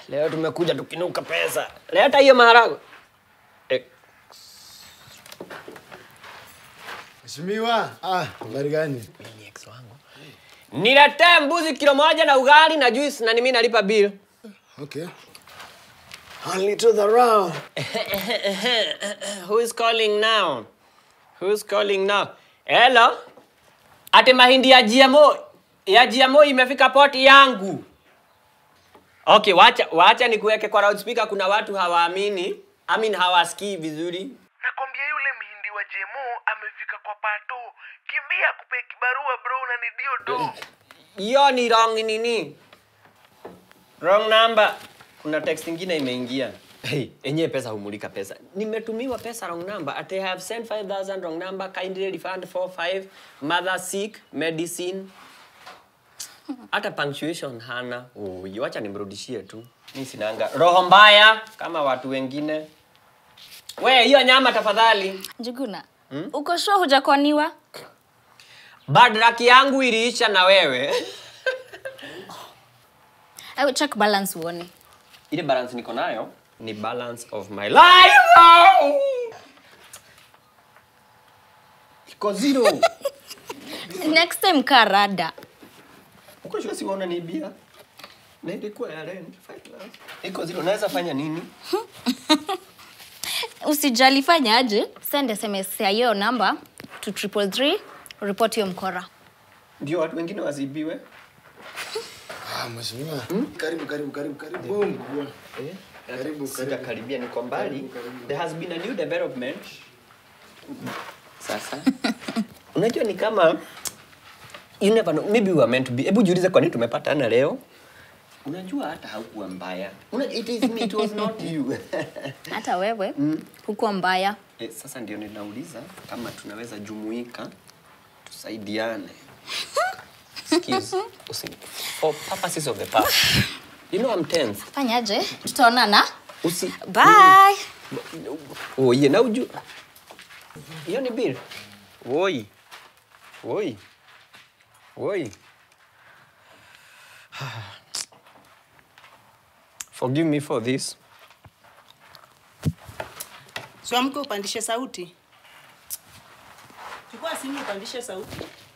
Leo tumekuja tukinuka pesa. Leta hiyo maharagwe. Eh, Mheshimiwa, ah, habari gani? ni ex wangu. Niletee mbuzi kilo moja na ugali na juice na mimi nalipa bill. Okay. Only to the round. Who is calling now? Who is calling now? Hello? Ati mahindi ya GMO ya GMO imefika poti yangu. Okay, wacha wacha nikuweke kwa loudspeaker kuna watu hawaamini. I mean hawasikii vizuri. nakwambia yule mhindi wa jemo amefika kwa pato kimbia kupe kibarua bro na ni dio do Hiyo ni wrong nini? Wrong number. Kuna text ingine imeingia. Hey, enyewe pesa humulika pesa. Nimetumiwa pesa wrong number. At I have sent 5000 wrong number. Kindly refund 45. Mother sick, medicine. Hata punctuation hana. Oh, wacha nimrudishie tu. Mimi sinanga roho mbaya kama watu wengine. We, hiyo nyama tafadhali. Njuguna, uko sure hujakoniwa? Bad luck yangu iliisha na wewe. I will check balance uone. ile balance niko nayo ni balance of my life oh! iko zero Next time kaa rada. uko sure siwaona ni bia na ilikuwa ya rent five plus. iko zero naweza fanya nini Usijali fanya aje, send SMS ya hiyo namba to triple three, report hiyo mkora. ndio watu wengine wasibiwe Ah, mheshimiwa. Karibu, karibu, karibu, karibu. mkubwa. Karibu, sitakaribia niko mbali there has been a new development sasa unajua ni kama you never know maybe we were meant to be hebu jiulize kwa nini tumepatana leo unajua hata haukuwa mbaya Una, it is me it was not you Hata wewe hukuwa mbaya. Eh, sasa ndio ninauliza kama tunaweza jumuika tusaidiane. Excuse, usi- For purposes of the past. You know I'm tense. Fanya aje, tutaonana. Usi Bye. Oh, yeah, na uju. Hiyo ni bill. Woi. Woi. Woi. Forgive me for this. Siamke upandishe sauti. Chukua simu upandishe sauti.